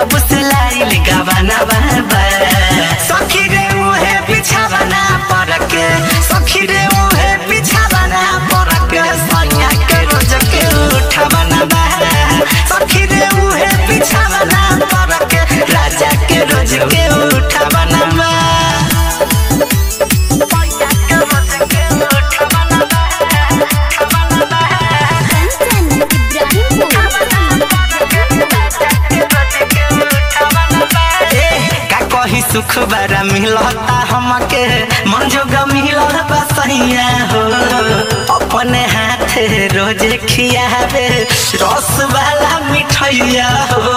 जब से लाइल गवाना बाबा सखी रे उहे बिछावना पर के सखी रे उहे बिछावना पर के सैया के रोज के उठावना बा सखी रे उहे बिछावना पर के राजा के रोज के उठावना बा सैया के रोज के उठावना बा उठावना बा कंचन का कही सुख बरा मिलता हमके मन जोग मिलल बसैया हो अपने हाथ रोजे खियावे रस वाला मिठैया हो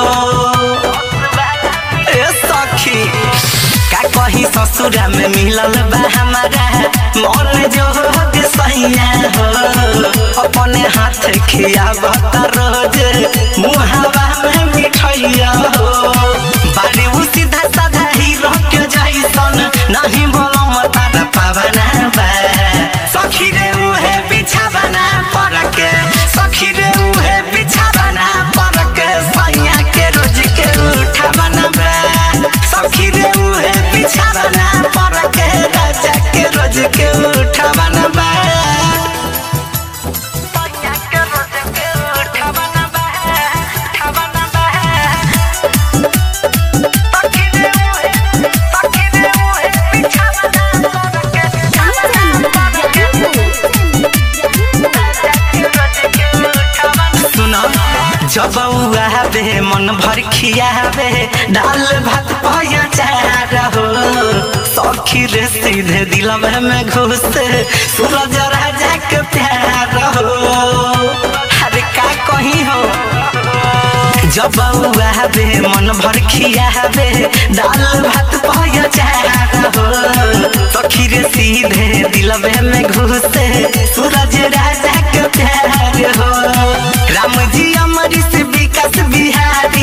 ए सखी का कही ससुरा में मिलल बा हमारा मन जोग सैया हो अपने हाथ खियावत रोज मुहावा में मिठैया हो बारे उ सीधा साधा हीरो के जैसन नहीं बोलो मतारा पावना बा सखी रे उहे बिछावना पर के सखी रे उहे बिछावना पर के सैया के रोज के उठावना बा सखी रे उहे बिछावना पर के राजा के रोज के उठावना बा सैया के रोज के उठावना बा उठावना बा सुनो जब आवे मन भर खियावे दाल भात पाया चार हो सखी रे सीधे दिलवे में घुस सूरज राजा के प्यार हो अरे का कही हो जब आवे मन भर खियावे दाल भात पाया चार हो सखी रे सीधे दिलवे में घुसे सूरज राजा के प्यार हो राम जी अमर से विकास बिहार